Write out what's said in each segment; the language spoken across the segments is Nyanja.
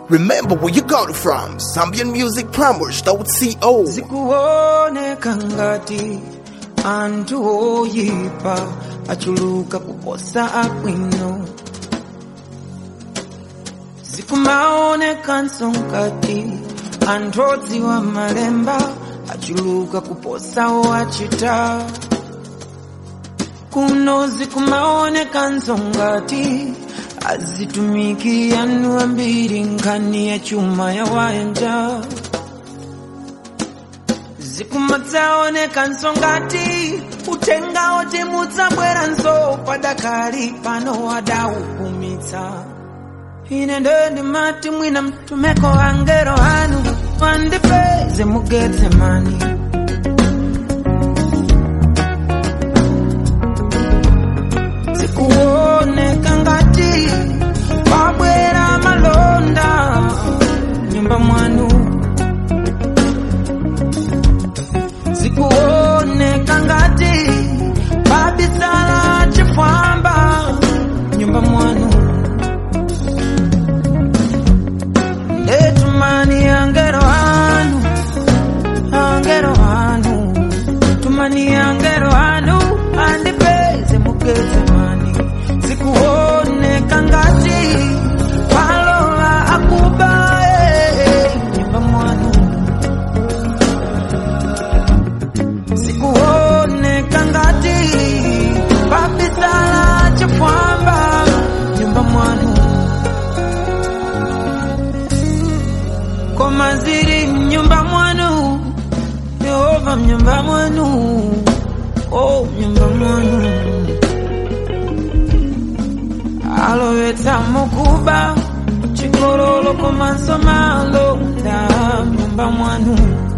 Remember where you got it from. Zambian Music Plumbers, CO. zikuoneka ngati anthu oyipa achuluka kuposa abwino zikumaonekanso ngati anthu odziwa malemba achuluka kuposa owachita kuno zikumaonekanso ngati azitumiki anu ambiri nkhani ya chuma ya wayanja zikumadzaonekanso ngati uthenga oti mudzabweranso padakali pano wadaupumitsa ine ndo ndimati mwina mtumeko angelo anu wandipeze mugetsemani zikuoneka ngati pabwera malonda nyumba mwanu zikuoneka ngati pabisala chifwamba nyumba mwanu letumani angelo anu angelo anu tumani angelo anu andipeze mugetsemani zikuoneka ngati palola akuba eh, nyumba mwanu zikuoneka ngati pabisala chifwamba nyumba mwanu koma ziri mnyumba mwanu yehova mnyumba mwanu o mnyumba mwanu alowetsa mukuba chikololo komanso malonda mnyumba mwanu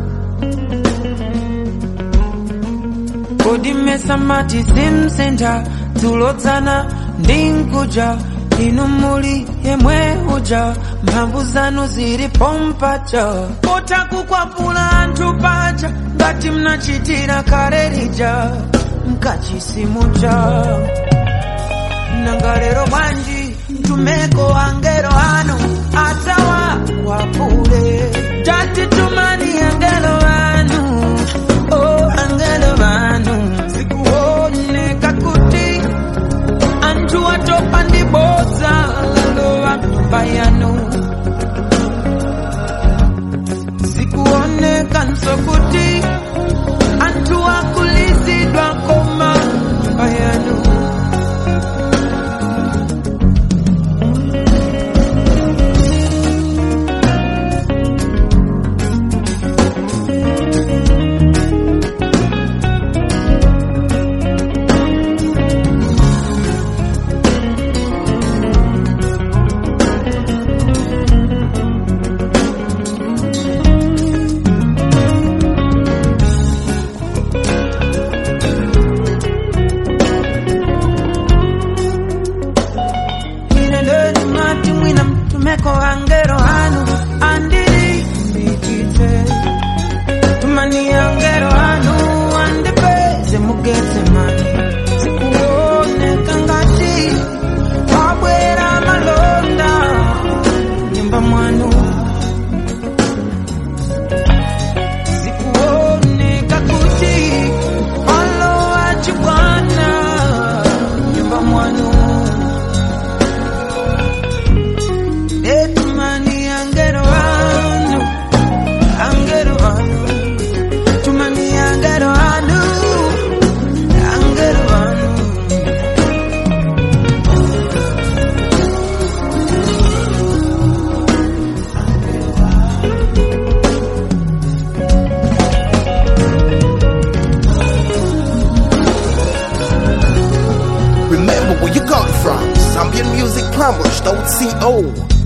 kodi mmesa mati simsintha dzulodzana ndi nkuja inu muli yemwe uja mphamvu zanu zili pompaja pota kukwapula anthu paja ngati mnachitira kale lija mkachisimuja nangalero bwanji mtumeko angelo anu atawakwapule tati tumani angelo anu oh angelo anu zikuoneka kuti anthu atopa ndi bodza lalowa mnyumba yanu zikuonekanso kuti anthu akulizidwa koma mnyumba yanu ine ndeni mati mwina mtumeko angelo anu andiri mbikite tumani angelo anu andipeze mugetsemani zikuoneka ngati wabwera malonda nyumba mwanu zikuoneka kuti alowa chibwana nyumba mwanu Tumani angelo anu, angelo anu, tumani angelo anu, angelo anu. Remember where you got it from. Zambian Music Plumbers, CO.